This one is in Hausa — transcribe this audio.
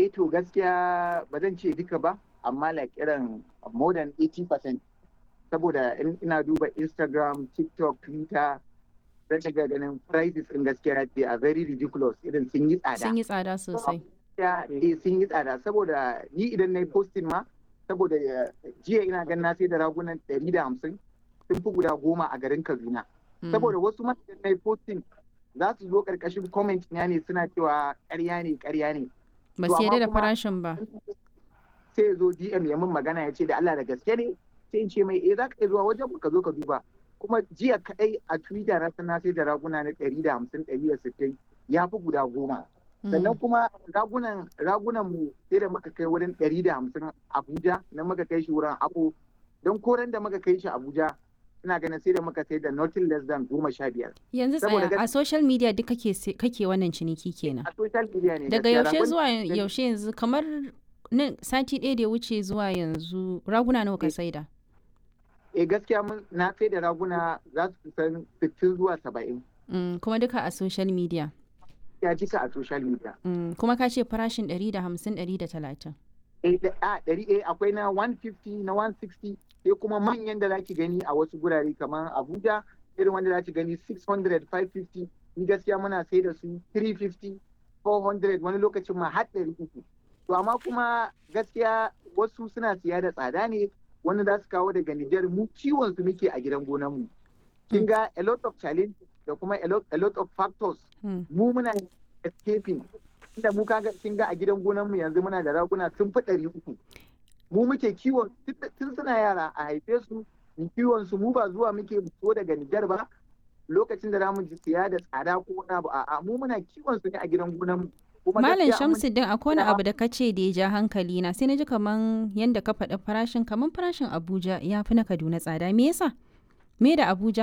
eh to gaskiya ba zan ce duka ba amma like irin more than 80% saboda ina duba Instagram, TikTok, Twitter zan daga ganin prices in gaskiya they are very ridiculous irin sun yi tsada. Sun yi tsada sosai. Ya eh sun yi tsada saboda ni idan na yi posting ma saboda jiya ina gan na sai da ragunan 150 sun fi guda goma a garin Kaduna. Saboda wasu ma idan na yi posting za su zo karkashin comment na ne suna cewa ƙarya ne ƙarya ne. Ba su yarda da farashin ba. Sai zo DM ya min magana ya ce da Allah da gaske ne sai in ce mai eh za ka iya zuwa wajen ka zo ka duba. Kuma jiya kaɗai a Twitter na sana sai da raguna na ɗari da hamsin ɗari da sittin ya fi guda goma. Sannan kuma ragunan ragunan mu sai da muka kai wurin ɗari da hamsin Abuja na muka kai shi wurin Ako don koren da muka kai shi Abuja ina ganin sai da muka sai da nothing less than goma sha biyar. Yanzu tsaya a social media duk kake kake wannan ciniki kenan. A social media ne. Daga yaushe zuwa yaushe yanzu kamar nan sati ɗaya da ya wuce zuwa yanzu raguna nawa ka saida? Eh gaskiya mun na sai da raguna za su kusan sittin zuwa saba'in. kuma duka a social media. Ya jika a social media. kuma ka ce farashin ɗari da hamsin ɗari da talatin. Eh a ɗari eh akwai na 150 na 160 sai kuma manyan da zaki gani a wasu gurare kamar Abuja irin wanda zaki gani 600 550 ni gaskiya muna sai da su 350 400 wani lokacin ma har 300 to amma kuma gaskiya wasu suna siya da tsada ne wani za su kawo daga Nijar mu ciwon su muke a gidan gonan mu kin ga a lot of challenge da kuma a lot of factors mu muna escaping inda mu kaga kin ga a gidan gonan mu yanzu muna da raguna sun fi ɗari uku mu muke kiwon tun suna yara a haife su kiwon su mu ba zuwa muke so daga Nijar ba lokacin da zamu ji siya da tsada ko wani abu a'a mu muna kiwon su ne a gidan gonan mu Malam Shamsuddin akwai wani abu da ka ce da ya ja hankali na sai na ji kaman yanda ka faɗi farashin kaman farashin Abuja ya fi na Kaduna tsada me yasa me da Abuja